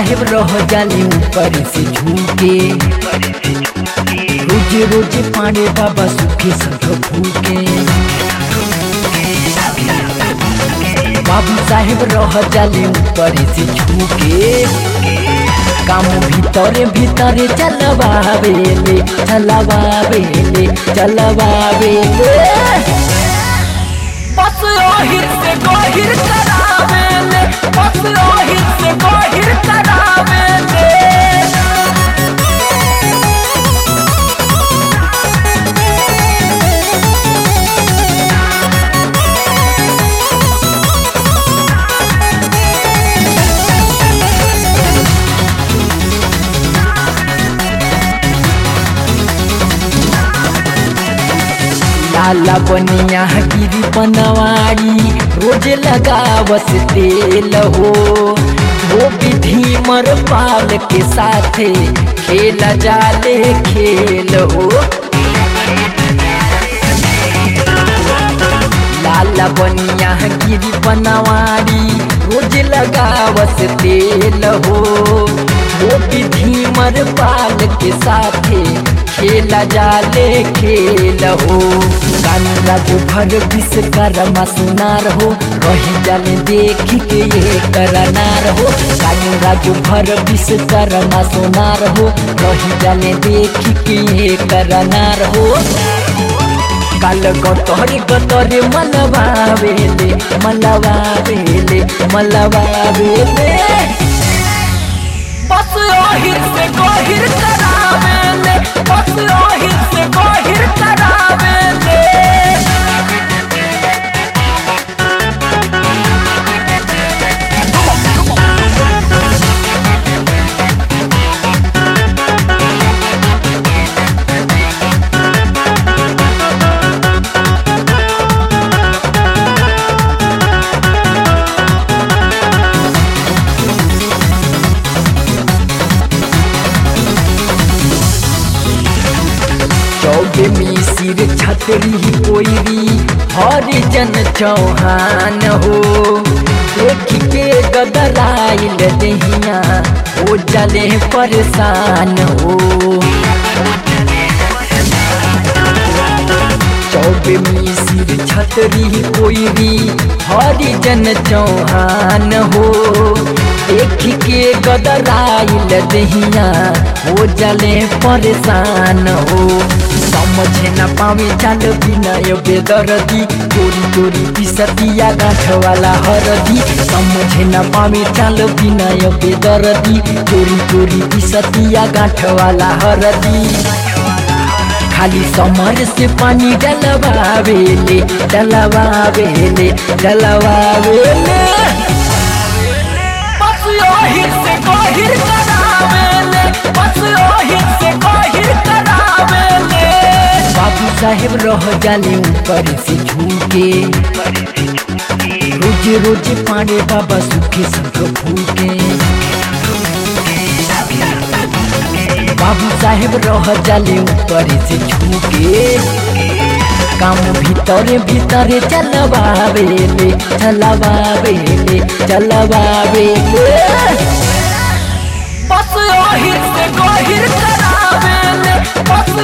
साहेब रह जाले ऊपर से झूके रोज रोज पाने बाबा सुखे संग फूके बाबू साहेब रह जाले ऊपर से झूके काम भीतरे भीतरे चलबावेले चलबावेले चलबावेले बस ओहिर से गोहिर करावेले बस ओहिर से गोहिर करावेले लाला बनिया गिरी बनवाड़ी रोज लगावस तेल हो वो विधि मर पाल के साथे खेला जाले खेल हो लाला बनिया गिरी बनवाड़ी रोज लगावस तेल हो वो विधि मर पाल के साथे खेला जाले खेल हो कानूरा जो भर विश्वकर्मा सुनार हो रही जाले देख के ये करनार हो कानूरा जो भर विश्वकर्मा सुनार हो रही जाले देख के ये करनार हो काल गतरे गतरे मलबावेले मलबावेले मलबावेले बस ओहिर से गोहिर करावेले बस ओहिर से गोहिर करावेले चौबे मिसिर छतरी कोईरी हरिजन चौहान हो देख के गदराइल दहिया हो जले परेशान हो चौबे मिसिर छतरी कोईरी हरिजन चौहान हो देख के गदराइल दहिया हो जले परेशान हो समझे न पावे चाल विनय बेदरदी चोरी चोरी पिसतिया गाँठ वाला हरदी समझे न पावे चाल विनय बेदरदी चोरी चोरी पिसतिया गाँठ वाला हरदी खाली समर से पानी डलवावेले डलवावेले डलवावेले बस ओहिर से गोहिर करावेले बस ओहिर से गोहिर करावेले बाबू साहेब रह जाले ऊपर से झूके रोज रोज पाने बाबा सुखे संग फूके बाबू साहेब रह जाले ऊपर से झूके काम भीतरे भीतरे चलबावेले चलबावेले चलबावेले बस ओहिर से गोहिर करावेले बस